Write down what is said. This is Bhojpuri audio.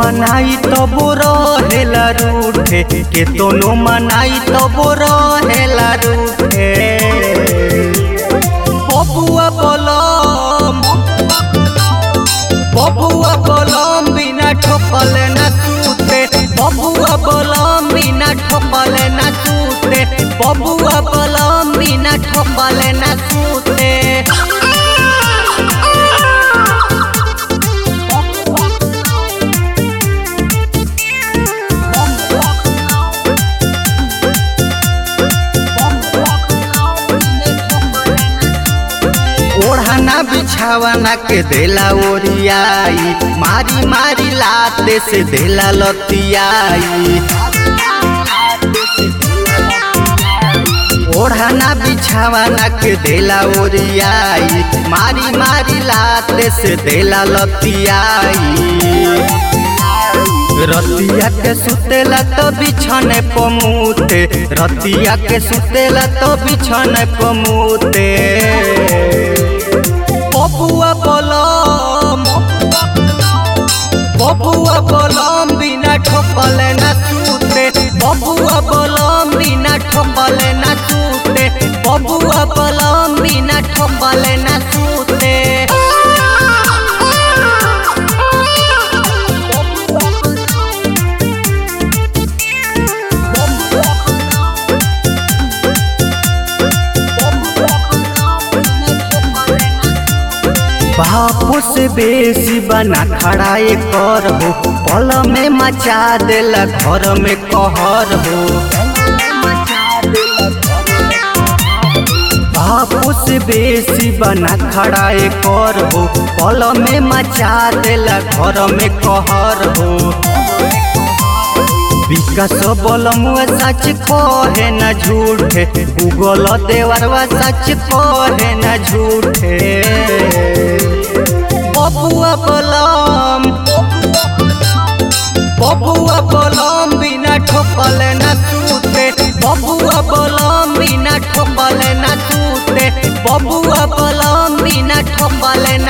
बनाई तब रहेला रूठे के तोनो मनाई तब रहेला रूठे बबुआ बलम बबुआ बलम बिना ठोकल न सूते बबुआ बलम बिना ठोकल न सूते बबुआ बलम बिना ठोकल न सूते ओढ़ाना बिछावाना के देला ओरियाई मारी मारी लाते से देला लतियाई ओढ़ाना बिछावाना के देला ओरियाई मारी मारी लाते से देला लतियाई रतिया के सुतेला तो बिछने पमूते रतिया के सुतेला तो बिछने पमूते बबुआ बलम बबुआ बलम बिना ठोकल न सूते बबुआ बलम बिना ठोकल न सूते बबुआ बलम बिना ठोकल न सूते बापू से बेसी बना खड़ा कर हो पल में मचा देला घर में कहर हो बापू से बेसी बना खड़ा कर हो पल में मचा देला घर में कहर हो विकास बलमुआ सच कहे न झूठे गूगल देवरवा सच कहे न झूठे बबुआ बलम बबुआ बलम बिना ठोकल न सूते बबुआ बलम बिना ठोकल न सूते बबुआ बलम बिना ठोकल न